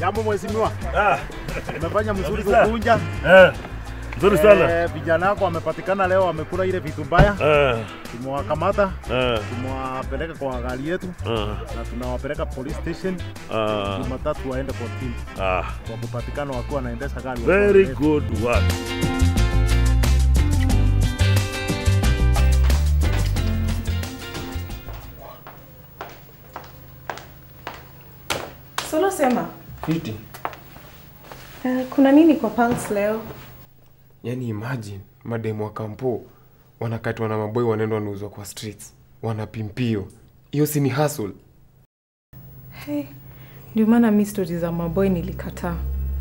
Jambo mheshimiwa, Ah, umefanya mzuri Kabisa. kukunja. eh, nzuri sana. Eh, vijana wako wamepatikana leo, wamekula ile vitu mbaya. Eh, Tumewakamata, eh, tumewapeleka kwa gari yetu eh, na tunawapeleka police station ah, Jumatatu waende kotini ah, kwa kupatikana wakiwa wanaendesha gari. very good work. Solo sema. Fiti. Uh, kuna nini kwa Pulse leo? Yaani imagine mademu wa kampo wanakatwa na maboy wanaenda wanauzwa kwa streets. Wanapimpio. Hiyo si ni hustle. Hey, ndio maana mi stori za maboy nilikataa.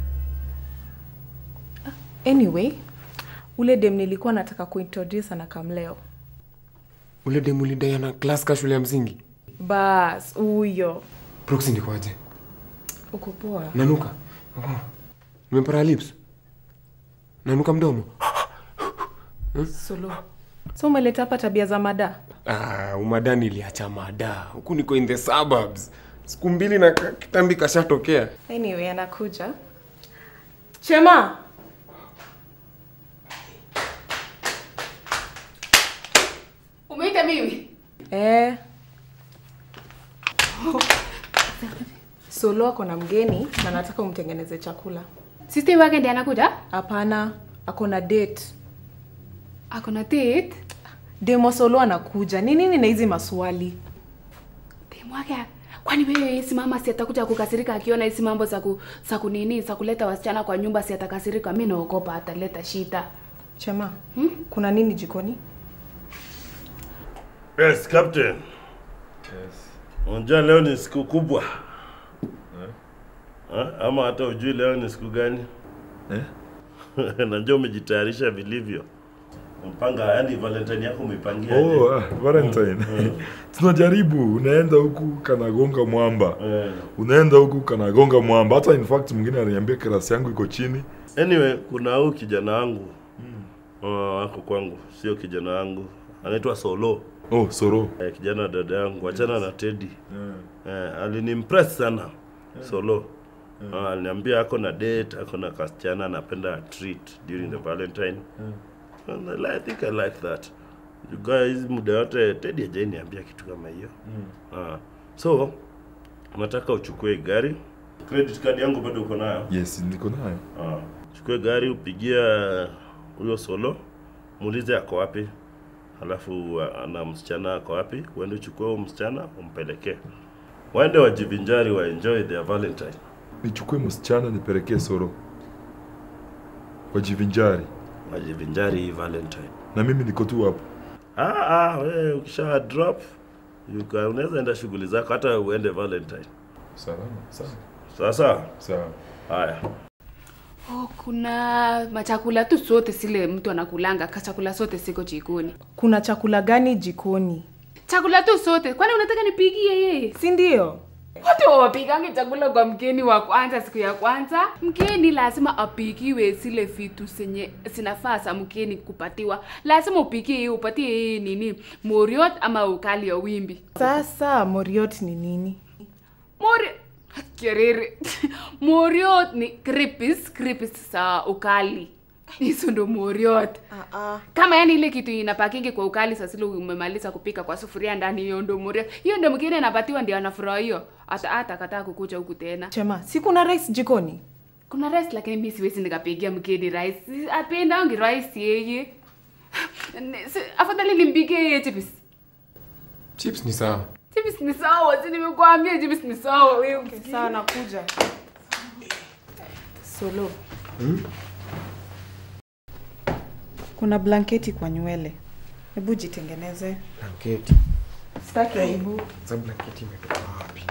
Ah, Anyway, ule dem nilikuwa nataka kuintroduce na kamleo. Ule demu lidai ana class ka shule ya msingi. Bas, huyo. Proxy ndikoaje? Uko poa? Nanuka. Oh. Nimepara lips. Nanuka mdomo. Solo. So umeleta hapa tabia za mada? Ah, umadani iliacha mada. Huku niko in the suburbs. Siku mbili na ka- kitambi kashatokea. Anyway, anakuja. Chema! Umeita mimi? Eh. Solo ako na mgeni na nataka umtengeneze chakula. Sister wake ndiye anakuja? Hapana, ako na date. Ako na date. Demo Solo anakuja. Ni nini na hizi maswali? Demu wake kwani wewe si mama si atakuja kukasirika akiona hizi mambo za ku, za kunini za kuleta wasichana kwa nyumba si atakasirika. Mimi naogopa ataleta shida. Chema, hmm? kuna nini jikoni? Yes, captain. Unajua leo ni siku kubwa. Eh? Ama hata ujui leo ni siku gani? Eh? Najua umejitayarisha vilivyo. Mpanga yani Valentine yako umeipangia aje? Oh, ah, Valentine. Tunajaribu, unaenda huku kanagonga mwamba. Eh. Unaenda huku kanagonga mwamba. Hata in fact mwingine aliniambia klasi yangu iko chini. Anyway, kuna huyu kijana wangu mm. wako kwangu, sio kijana wangu, anaitwa Solo. Oh, Soro. Eh, kijana wa dada yangu, achana na Teddy. Eh, alinimpress sana Solo. Ah, aliniambia ako na date, ako na kasichana anapenda treat during the Valentine. And I, li- I think I like that. You guys, muda yote Teddy hajaniambia kitu kama hiyo. Ah, so nataka uchukue gari. Credit card yangu bado uko nayo? Yes, niko nayo. Ah, chukue gari upigia huyo Solo, muulize ako wapi, halafu ah, na msichana ako wapi, uende uchukue huyo msichana umpelekee, waende wajivinjari, wa enjoy their Valentine. Nichukue msichana nipelekee Soro. Wajivinjari. Wajivinjari hii Valentine. Na mimi niko tu hapo. Ah, ah, wewe ukisha drop you can- unaweza enda shughuli zako, hata uende Valentine. Salama, sawa. Sasa Sawa. haya, Oh, kuna machakula tu sote sile mtu anakulanga, kachakula sote siko jikoni. Kuna chakula gani jikoni? Chakula tu sote. Kwani unataka nipigie yeye? Si ndio? Watu wapikange chakula kwa mgeni wa kwanza siku ya kwanza. Mgeni lazima apikiwe zile vitu zenye zinafaa za mgeni kupatiwa. Lazima upikie yeye, upatie yeye nini? Moriot ama ukali ya wimbi. Sasa Moriot ni nini? Mori Kerere. Moriot ni crepes, crepes za ukali. Hizo ndo moriot. Ah, ah. Kama yani ile kitu inapakingi kwa ukali sasa ile umemaliza kupika kwa sufuria ndani hiyo ndo moriot. Hiyo ndo mgeni anapatiwa ndio anafurahi hiyo. Hata hata kataa kukuja huku tena. Chema, si kuna rice jikoni? Kuna rice lakini mimi siwezi nikapigia mgeni rice. Apendangi rice yeye. Ni- si- Afadhali nimpigie yeye chips. Chips ni sawa. Chips ni sawa, si nimekuambia chips ni sawa wewe. Sawa, nakuja. Solo. Kuna blanketi kwa nywele. Hebu jitengeneze. Blanketi. Sitaki aibu. Za blanketi imetoka wapi?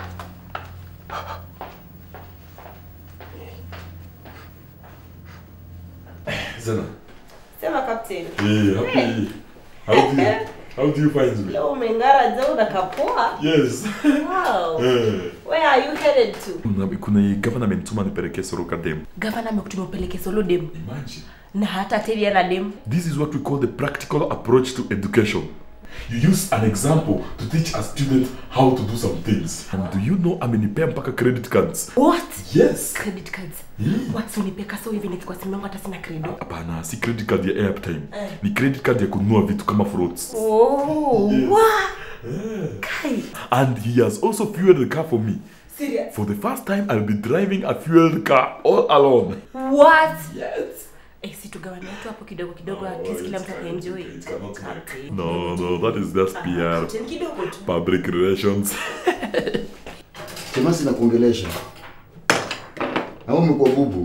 Zena. Sema captain. Hey, happy. How do you, how do you find me? Leo umeng'ara je unakapoa? Yes. Wow. Eh. Where are you headed to? Kuna kuna gavana amenituma nipelekee Soro kadem. Gavana amekutuma upeleke solo dem Imagine. na hata Teddy ana dem. This is what we call the practical approach to education. You use an example to teach a student how to do some things. And do you know amenipea mpaka credit cards? What? Yes. Credit cards. Yeah. What unipeka so hivi nilikuwa simu yangu hata sina credit. Hapana, si credit card ya airtime. Ni credit card ya kununua vitu kama fruits. Oh, wow. Kai. And he has also fueled the car for me. Serious? For the first time, I'll be driving a fueled car all alone. What? Yes. Eh, si tugawane tu hapo kidogo kidogo at least kila mtu ataenjoy. It cannot make. Captain. No, no, that is just PR. Captain kidogo tu. Public relations. Sema sina kuongelesha. Ama umekuwa bubu.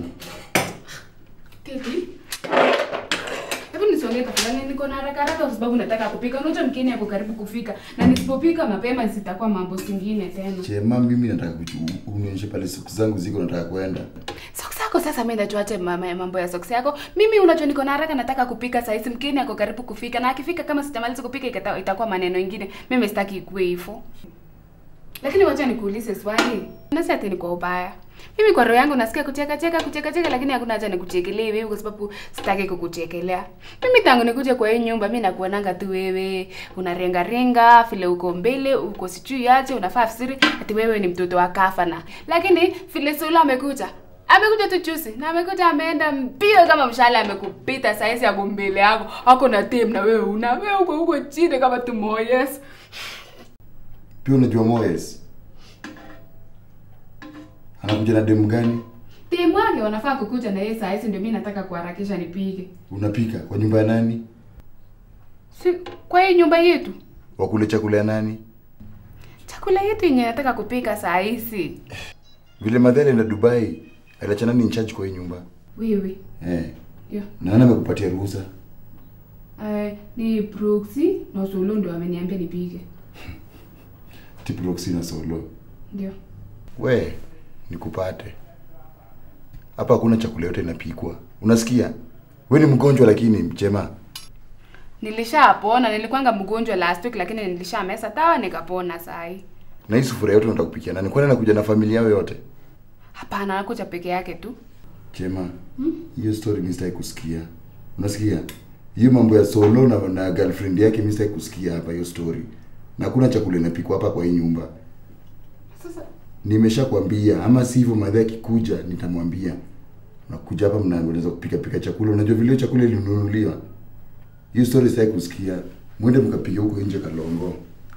Kiki. Hebu nisongee tafadhali, niko na haraka haraka kwa sababu nataka kupika. Unajua mkeni yako karibu kufika, na nisipopika mapema zitakuwa mambo zingine tena. Chema, mimi nataka kuchu- unionyeshe pale siku zangu ziko, nataka kwenda. Socks yako sasa, mimi ndachuache mama ya mambo ya socks yako. Mimi unajua niko na haraka, nataka kupika saa hizi. Mkeni yako karibu kufika, na akifika kama sitamaliza kupika ikata- itakuwa maneno ingine. Mimi sitaki ikuwe hivyo. Lakini wacha nikuulize swali. Nasi ati ni kwa ubaya. Mimi kwa roho yangu nasikia kucheka cheka kucheka cheka lakini hakuna haja nikuchekelee wewe kwa sababu sitaki kukuchekelea. Mimi tangu nikuje kwa hii nyumba mimi nakuonanga tu wewe unarenga renga vile uko mbele uko sijui aje unafaa fisiri ati wewe ni mtoto wa kafana. Lakini vile Sula amekuja amekuja tu juzi na amekuja ameenda mbio kama mshale amekupita saizi yako mbele yako ako na team na wewe una wewe uko uko chini kama tu Moyes. Pia unajua Moyes anakuja na demu gani? Team wake wanafaa kukuja na yeye saa hizi ndio mimi nataka kuharakisha nipige. Unapika kwa nyumba ya nani? Si kwa hii nyumba yetu. Wakule chakula ya nani? Chakula yetu yenye nataka kupika saa hizi. Vile Madhali alienda Dubai, aliacha nani in charge kwa hii nyumba? Wewe. Eh, Yo. na nani amekupatia ruhusa? Uh, ni proxy na Solo ndio ameniambia nipige. Tiproxy na Solo. Ndio. We, nikupate. Hapa hakuna chakula yote inapikwa. Unasikia? We ni mgonjwa lakini Chema. Nilishapona, nilikuwanga mgonjwa last week lakini nilishamesa dawa nikapona saa hii. Na hii sufuria yote unataka kupikia nani? Kwani anakuja na familia yao yote? Hapana, anakuja peke yake tu. Chema, hiyo story mimi sitaki kusikia. Unasikia? Hiyo mambo ya Solo na, na girlfriend yake mimi sitaki kusikia hapa hiyo story. Na hakuna chakula inapikwa hapa kwa hii nyumba. Sasa Nimeshakwambia ama sivyo madha akikuja nitamwambia. Unakuja hapa mnaanza kupika pika chakula. Unajua vile hiyo chakula ilinunuliwa. Hiyo story sitaki kusikia. Mwende mkapiga huko nje Kalongo.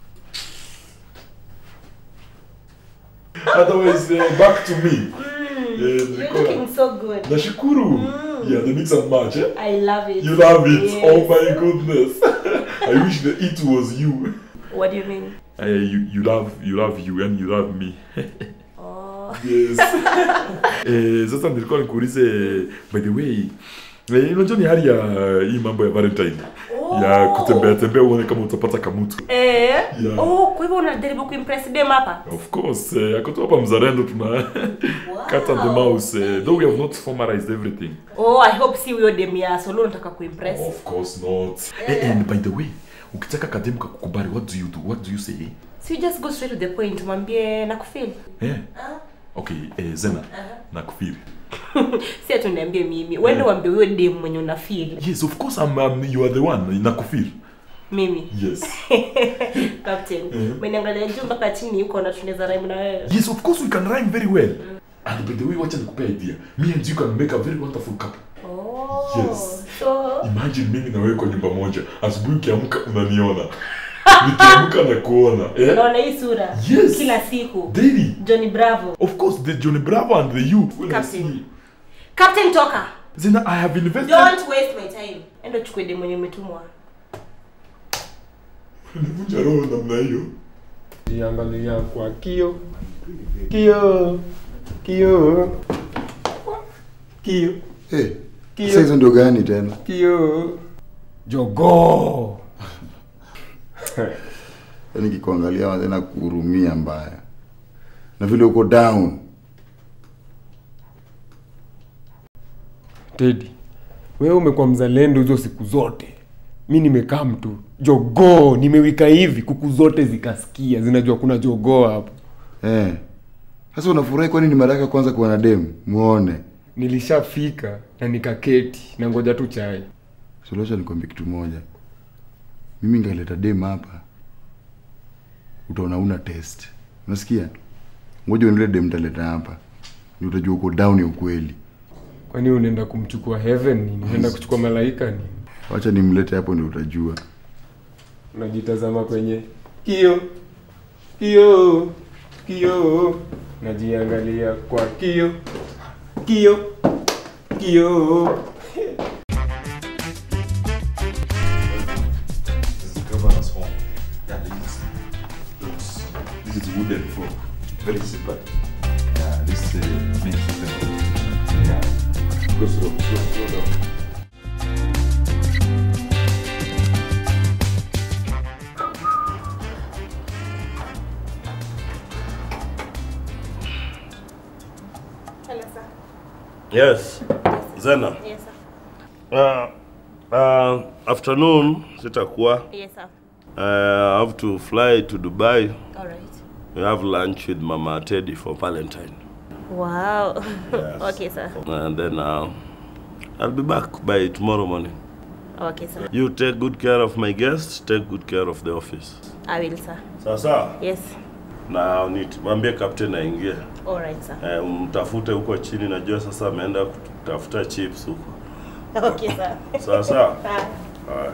Otherwise, uh, back to me. Eh, You're niko- looking so good. Nashukuru. Yeah, the mix and match, eh? I love it. You love it. Yes. Oh my goodness. I wish the it was you. What do you mean? Uh, you you love you love you and you love me. Oh. Yes. eh, sasa nilikuwa nikuulize by the way eh, unajua ni hali ya hii mambo ya Valentine ya kutembea tembea uone kama utapata kamutu. Eh? Yeah. Oh, kwa hivyo unajaribu kuimpress dem hapa? Of course, eh, ako tu hapa mzalendo tuna cut and the mouse eh, though we have not formalized everything. Oh, I hope si huyo dem ya Solo unataka kuimpress. Of course not. Eh, and by the way, ukitaka kademu kakukubali, what do you do? What do you say? So you just go straight to the point, mwambie nakufeel. Eh? Okay, eh, Zena, nakufeel. Si ati uniambie mimi. Wewe uambie huyo dem mwenye una feel. Yes, of course I'm, um, you are the one, nakufeel. Mimi. Yes. Captain. Umeniangalia juu mpaka chini huko na tunaweza rhyme na wewe. Yes, of course we can rhyme very well. And by the way, wacha nikupea idea. Me and you can make a very wonderful couple. Oh. Yes. So Imagine mimi na wewe kwa nyumba moja. Asubuhi ukiamka unaniona. Nikiamka na kuona. Eh? unaona hii sura Yes. kila siku. Daily. Johnny Bravo. Of course, the Johnny Bravo and the you. When I Captain. see. Captain toka. Zena, I have invested. Don't waste my time. Enda chukue dem mwenye umetumwa. Nivunja roho namna hiyo. Jiangalia kwa kio kio kio kio Eh, Kio. sasa hizo ndio gani tena? kio jogoo Yaani kikuangalia tena kuhurumia mbaya. Na vile uko down. Teddy, wewe umekuwa mzalendo hizo siku zote. Mi nimekaa mtu jogoo, nimewika hivi, kuku zote zikasikia, zinajua kuna jogoo hapo. Eh. Sasa unafurahi kwani ni mara yako ya kwanza kuwa na demu? Muone. Nilishafika na nikaketi na ngoja tu chai. Suluhisho nikwambie kitu moja. mimi ngaleta dem hapa utaona una test unasikia ngoja uendele dem taleta hapa ni utajua uko down ya ukweli kwani unaenda kumchukua heaven nini unaenda kuchukua malaika nini wacha nimlete hapo ndio utajua unajitazama kwenye kio kio kio najiangalia kwa kio kio kio This is governor's home. Yeah, this is, this is wooden floor. Very simple. Yeah, this is the main system. Yeah. Go slow, slow, slow down. Hello, sir. Yes. Zena. Yes, sir. Uh, uh, afternoon sitakuwa. Yes, sir. Uh, I have to fly to Dubai. All right. We have lunch with Mama Teddy for Valentine. Wow. Yes. okay, sir. And then uh, I'll be back by tomorrow morning. Okay, sir. You take good care of my guests, take good care of the office. I will, sir. Sawa sawa? Yes. Na mwambie captain aingie. All right, sir. Eh, mtafute huko chini, najua sasa ameenda kutafuta chips huko. Okay, sir. Sawa sawa? Bye. Haya.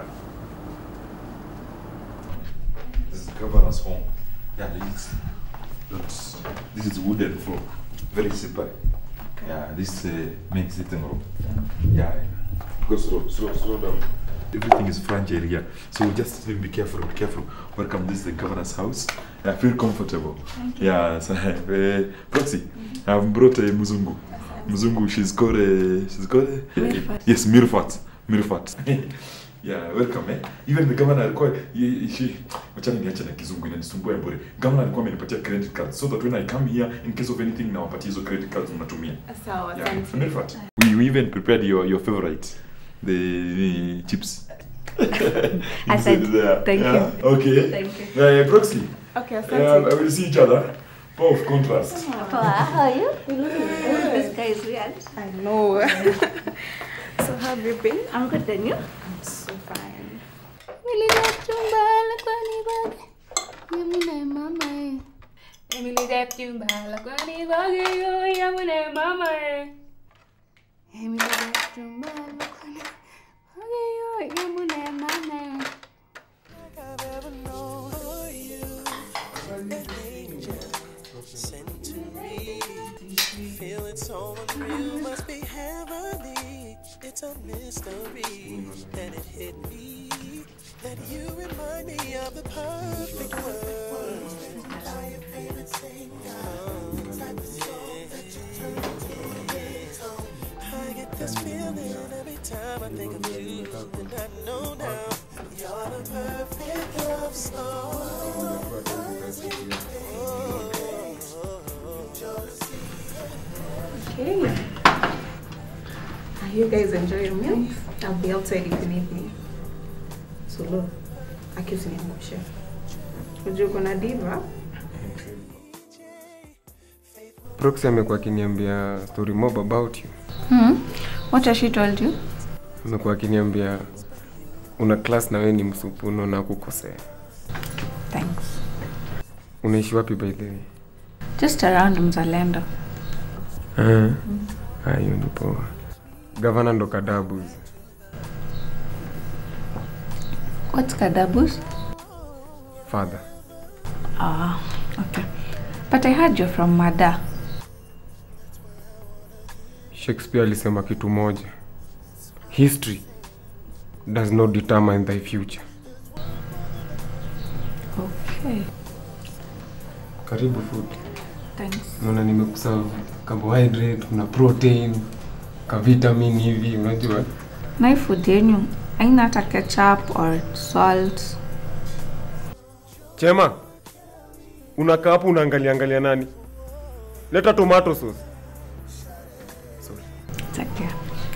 This is governor's home. Yeah, this is, this is wooden floor. Very simple. Yeah, this is the main sitting room. Yeah, go slow, slow, slow down. Everything is French area, so just be careful, be careful. Welcome, this is the governor's house. I feel comfortable. Yeah, so, uh, Proxy, I've brought a Muzungu. Muzungu, she's got a, she's got a, yes, Mirfat, Mirfat. Yeah, welcome eh. Even the governor alikuwa ye- she wachana niache na kizungu inanisumbua ya bure. Governor alikuwa amenipatia credit card so that when I come here in case of anything na wapatie hizo credit cards mnatumia. Sawa, Yeah, asante. Mirfat. We, we even prepared your your favorite the, the chips. Asante. There. Thank you. yeah. Okay. Thank Uh, Proxy. Okay, Um, asante. I will see each other. Power of contrast. How are you? You look This guy is weird. I know. so how have you been? I'm good, and you? I'm so fine. Feeling so unreal, must be heavenly. It's a mystery, and it hit me that you remind me of the perfect world. your favorite singer, type of song that you turn to I get this feeling every time I think of you, and I know now you're the perfect love Okay. Are you guys enjoying your meal? I'll be outside if you need me. So look, accuse me ngusha. Unajua uko na diva? proxy amekuwa akiniambia story mob about you Hmm? What has she told you? amekuwa akiniambia una class na wewe ni msupu unaona kukosea Thanks. unaishi wapi by the way Just around Mzalendo. Ah, ah, hiyo ni poa gavana ndo kadabus What's Kadabus? father Ah, okay. But I heard you're from Mada. shakespeare alisema kitu moja history does not determine thy future Okay. karibu food Thanks. naona nimekuserve carbohydrate kuna protein ka vitamin hivi unajua Na hii food yenyu haina hata ketchup or salt. chema unakaa hapo unaangalia angalia nani leta tomato sauce It's okay.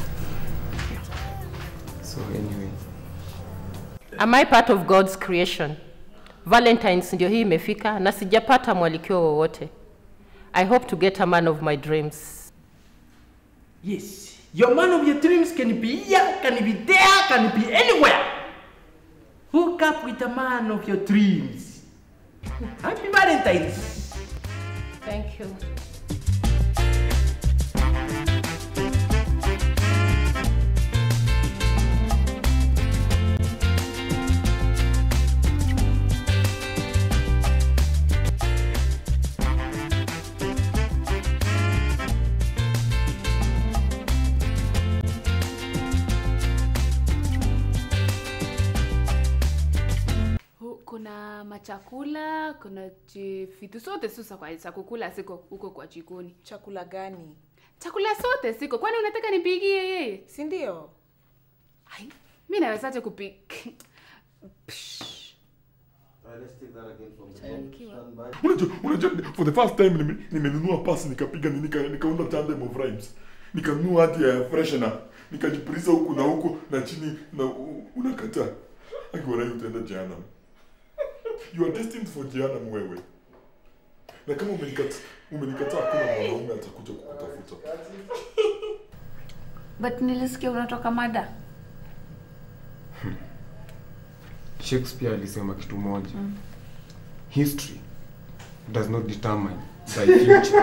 so anyway Am I part of God's creation? Valentines ndio hii imefika na sijapata mwalikio wowote. I hope to get a man of my dreams. Yes, your man of your dreams can be here, can be there, can be anywhere. Hook up with a man of your dreams. Happy Valentine's. Thank you. Hu- kuna machakula kuna ji- vitu zote sasa kwa za kukula siko huko kwa jikoni chakula gani chakula zote siko kwani unataka nipigie yeye si ndio mi nawezaje kupika unajua unajua for the first time nime- nimenunua pasi nikapiga ni- nika nikaunda tandem of rhymes nikanunua hati ya freshener nikajipuliza huku na huku na chini na u- unakataa akiwarai utaenda jehanamu you are destined for jehanamu wewe na kama umenikata umenikataa hakuna mwanaume atakuja kukutafuta but nilisikia unatoka mada shakespeare alisema kitu moja history does not determine thy future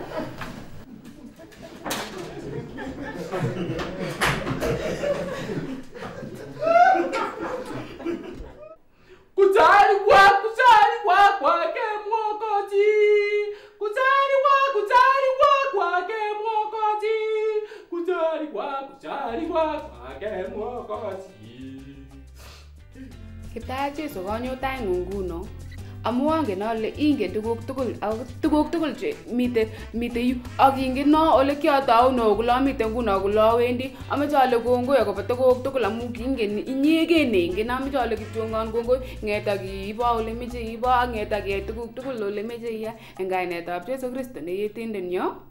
Kuzaliwa, kuzaliwa kwake Mwokozi. Kuzaliwa, kuzaliwa kwake Mwokozi. Kuzaliwa, kuzaliwa kwake Mwokozi. kiptayat jesu konyotai nguno amu angen ale ingen tuguk tugul ako tuguk tugul che mite mite yu ak ingen no ole kiatauno kulo amite nguno kulo awendi amoche ale kongoi akobo tuguk tugul amu kingen inyegen neingen amoche ale kityongon kongoi ng'eta kiibo ole meche ibo ak ng'eta kiyai tuguk tugul ole meche iyai eng kainetab jesu kristo ne yetindenyo